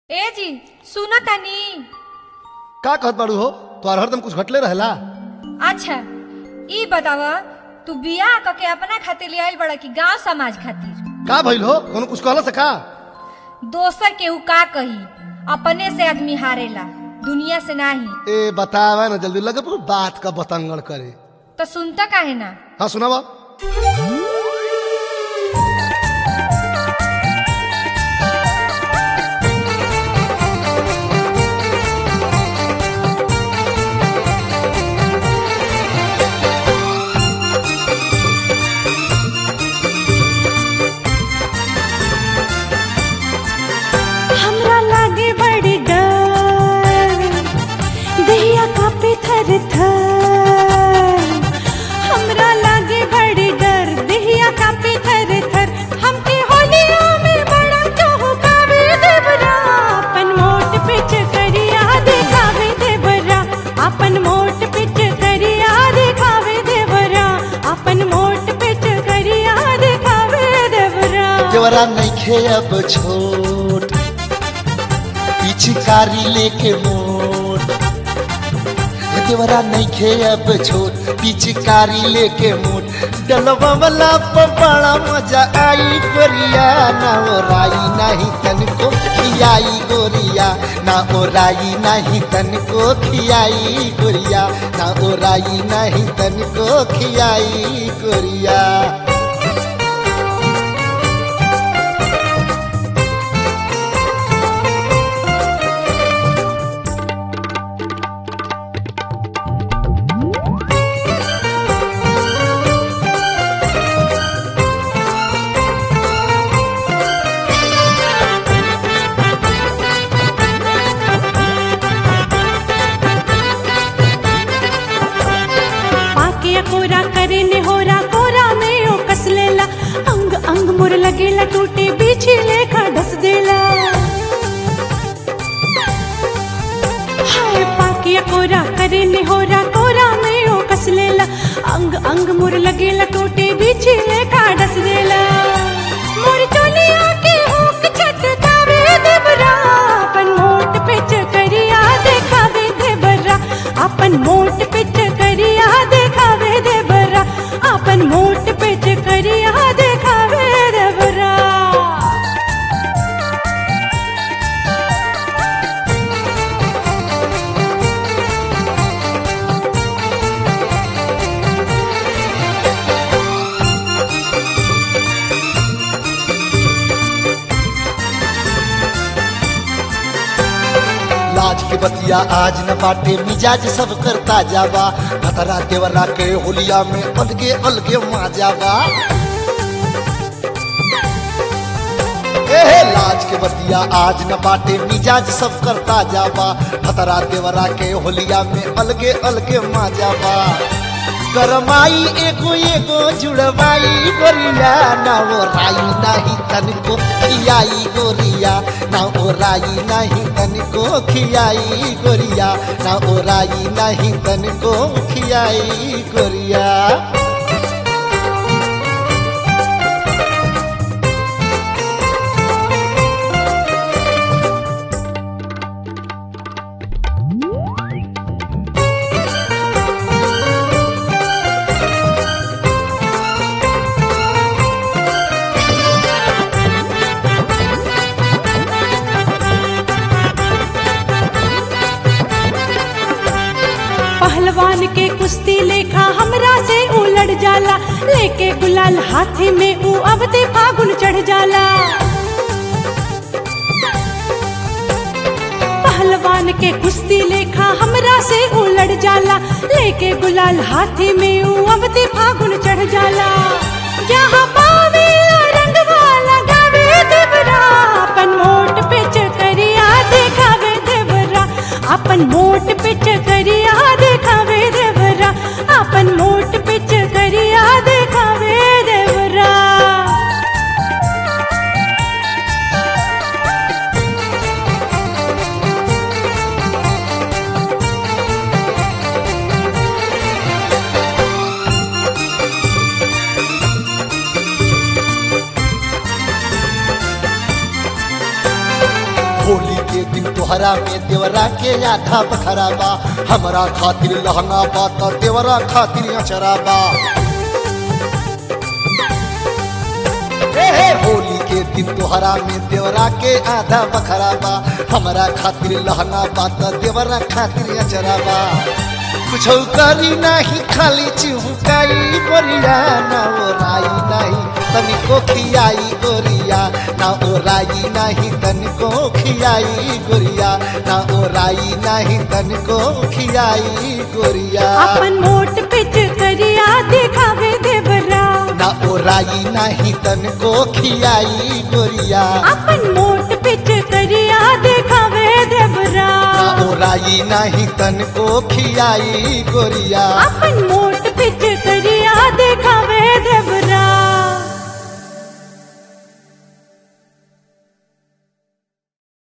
ए जी सुनो तनी का कहत बाड़ू हो तोहार हरदम कुछ घटले रहेला अच्छा ई बतावा तू बियाह क के अपना खातिर ले आइल बड़ा कि गांव समाज खातिर का भइल हो कोनो कुछ कहला से का दोसर केहू का कही अपने से आदमी हारेला दुनिया से नाही ए बतावा ना जल्दी लगे पूरा बात का बतंगड़ करे तो सुनता काहे ना हाँ सुनावा हमरा लागे बड़ी डर दहिया कापे थर थर हमरा लागे बड़ी डर दहिया कापे थर थर हमके होलिया में बड़ा चौकावे देवरा अपन मोट पिच करिया देखावे देवरा अपन मोट पिच करिया देखावे देवरा अपन मोट पिच करिया देखावे देवरा देवरा नइखे अब छोट पिचकारी लेके मोट देवरा नइखे अब छोट पिचकारी लेके मोट डलवा वाला पर बड़ा मजा आई गोरिया ना ओराई नहीं तनको खियाई गोरिया ना ओराई नहीं तनको खियाई गोरिया ना ओराई नहीं तनको खियाई गोरिया पाके कोरा करे ने होरा कोरा में ओ कस लेला अंग अंग मुर लगेला टूटे बीछी लेखा डस देला हाय पाके कोरा करे ने होरा कोरा में ओ कस लेला अंग अंग मुर लगेला टूटे बीछी लेखा डस देला मोर चोलिया के हुक छटकावे देवरा अपन मोट पिच करिया देखावे देवरा अपन मोट पिच करिया देखावे देवरा अपन मोट पिच करिया देखावे देवरा लाज के बतिया आज न बाटे मिजाज सब करता जावा खतरा देवरा के होलिया में अलगे अलगे माजावा एहे लाज के बतिया आज न बाटे मिजाज सब करता जावा खतरा देवरा के होलिया में अलगे अलगे माजावा करमाई एगो एगो जुड़वाई गोरिया ना वो राई नहीं तनको खियाई गोरिया ना ओ राई नहीं तनको खियाई गोरिया ना ओ राई नहीं तनको खियाई गोरिया पहलवान के कुश्ती लेखा हमरा से उलट जाला लेके गुलाल हाथी में ऊ अब ते फागुन चढ़ जाला पहलवान के कुश्ती लेखा हमरा से उलट जाला लेके गुलाल हाथी में ऊ अब ते फागुन चढ़ जाला जहाँ पावे रंगवा लगावे देवरा अपन मोट पिच करिया देखावे देवरा अपन मोट पिच करिया देखावे देवरा अपन मोट पिच करिया देखावे देवरा होली के दिन तोहरा में देवरा के आधा बखरा बा हमरा खातिर लहंगा बा त देवरा खातिर अचरा बा हे हे होली के दिन तोहरा में देवरा के आधा बखरा बा हमरा खातिर लहंगा बा त देवरा खातिर अचरा बा कुछ करी नहीं खाली चिहुकाई गोरिया ना ओराई नहीं तनिको खियाई गोरिया ना ओराई नहीं तनिको खियाई गोरिया ना ओराई नहीं तनिको खियाई गोरिया अपन मोट पिच करिया दिखावे देवरा ना ओराई नहीं तनिको खियाई गोरिया अपन मोट पिच करिया दिखावे देवरा ना ओराई नहीं तनिको खियाई गोरिया अपन मोट पिच